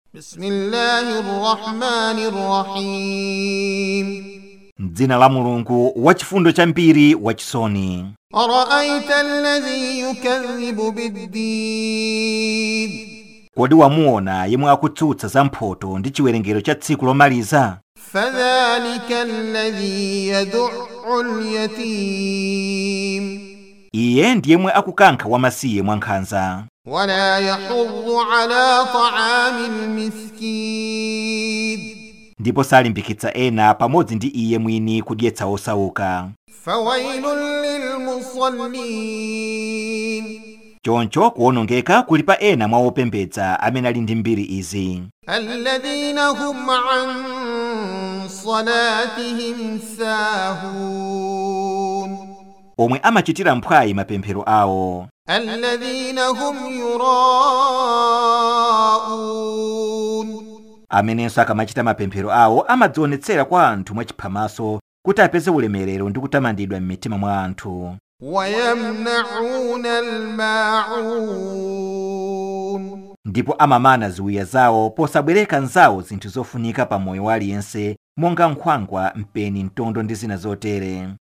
بسم الله الرحمن الرحيم m'dzina la mulungu wachifundo chambiri wachisoni أرأيت الذي يكذب بالدين kodi wamuona yemwe akutsutsa za mphoto ndi chiwerengero cha tsiku lomaliza فذلك الذي يدع اليتيم iye ndi yemwe akukankha wamasiye mwankhanza ولا يحض على طعام المسكين ndipo salimbikitsa ena pamodzi ndi iye mwini kudyetsa osauka فويل للمصلين choncho kuwonongeka kuli pa ena mwa opembedza amene ali ndi mbiri izi الذين هم عن صلاتهم ساهون omwe amachitira mphwayi mapemphero awo الذين هم يراءون amenenso akamachita mapemphero awo amadzionetsera kwa anthu mwachiphamaso kuti apeze ulemerero ndi kutamandidwa m'mitima mwa anthu ويمنعون الماعون ndipo amamana ziwiya zawo posabwereka nzawo zinthu zofunika pa moyo wa aliyense monga nkhwangwa mpeni mtondo ndi zina zotere